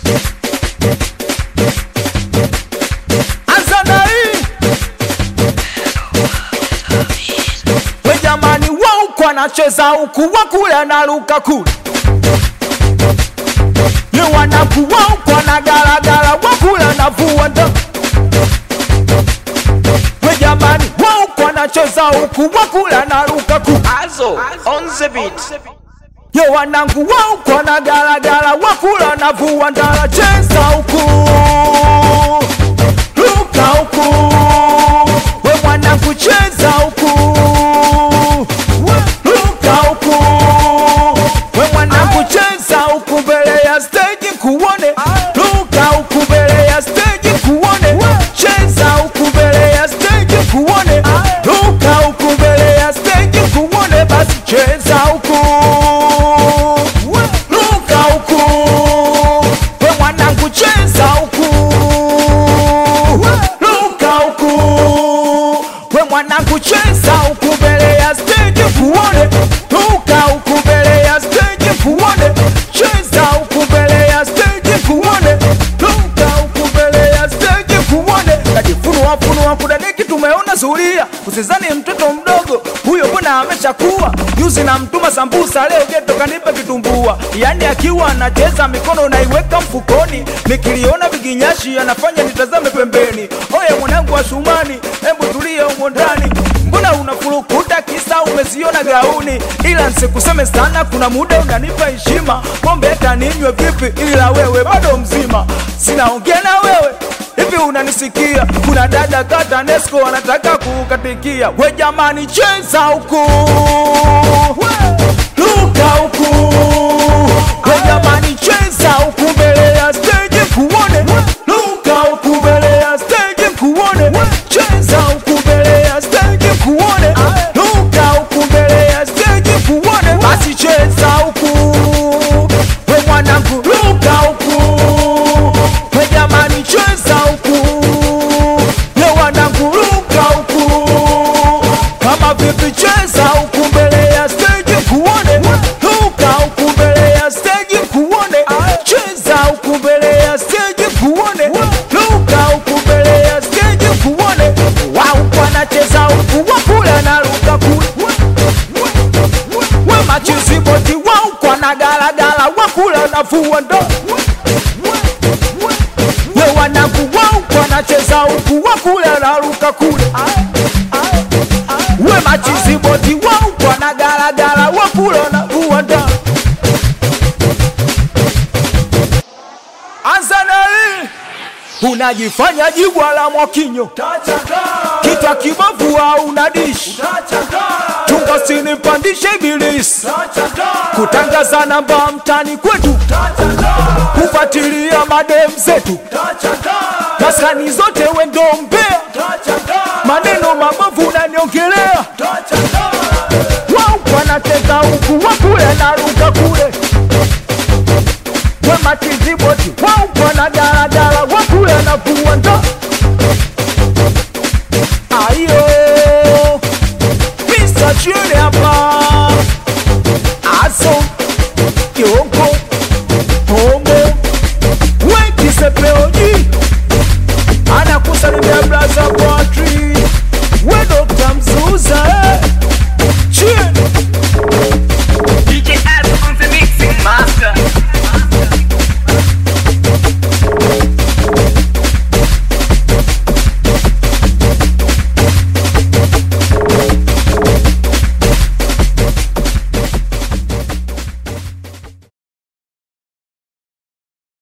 Anza na hii we jamani, wa huku anacheza huku, wa kule anaruka kule, ye wanaku wa huku anagaragara, wa kule anavua ndo we jamani, wa huku anacheza huku, wa kule anaruka kule Azo on the beat. Yo wanangu wa huku wanagaragara, wakula navua ndala, cheza huku ruka huku, we mwanangu cheza huku ruka huku, we mwanangu cheza huku mbele ya stage kuone, ruka huku mbele ya stage kuone, cheza huku mbele ya stage kuone, ruka huku mbele ya stage kuone, basi cheza huku ruka huku, we mwanangu cheza huku ruka huku, we mwanangu cheza huku mbele ya stage kuone, ruka huku mbele ya stage kuone, cheza huku mbele ya stage kuone, ruka huku mbele ya stage kuone, kajifunua funua kudadeki, tumeona zulia, usizani mtoto mdogo huyo, mbona ameshakuwa juzi na mtuma sambusa, leo geto kanipa kitumbua, yani akiwa anacheza mikono naiweka mfukoni, nikiliona viginyashi anafanya nitazame pembeni. Oye mwanangu wa Shumani, hebu tulia humo ndani, mbona unafurukuta kisa umeziona gauni? Ila nsikuseme sana, kuna muda unanipa heshima, pombe hata ninywe vipi, ila wewe bado mzima, sinaongea na wewe hivi unanisikia? Kuna dada kata Nesco wanataka kukatikia. We jamani, cheza huku, luka huku. We jamani, cheza huku mbele ya stage kuone, luka huku mbele ya stage kuone, cheza huku mbele ya stage kuone, luka huku mbele ya stage kuone, basi cheza huku we mwanangu, luka huku we jamani, cheza huku ye wanangu, luka huku kama vipi, cheza huku mbele ya stage kuone, luka huku mbele ya stage kuone, cheza huku mbele ya stage kuone, luka huku mbele ya stage kuone, wao wanacheza huku wakula na luka kule we machiziboti wao kwa na galagala wakula na fua ndo we wanangu wao kwa nacheza huku wakula na luka kule we machiziboti wao kwa na galagala wakula na fua ndo Anzaneli unajifanya jibwa la Mwakinyo, kitwa kibovu au unadishi tungo sinipandishe ibilisi kutangaza namba mtani kwetu, kufuatilia madem zetu maskani zote wendo mbea, maneno mabovu unaniongelea, wao wanateka huku wakule na ruka kule, we matiziboti wao wanagaragara wakule na kuwa ndo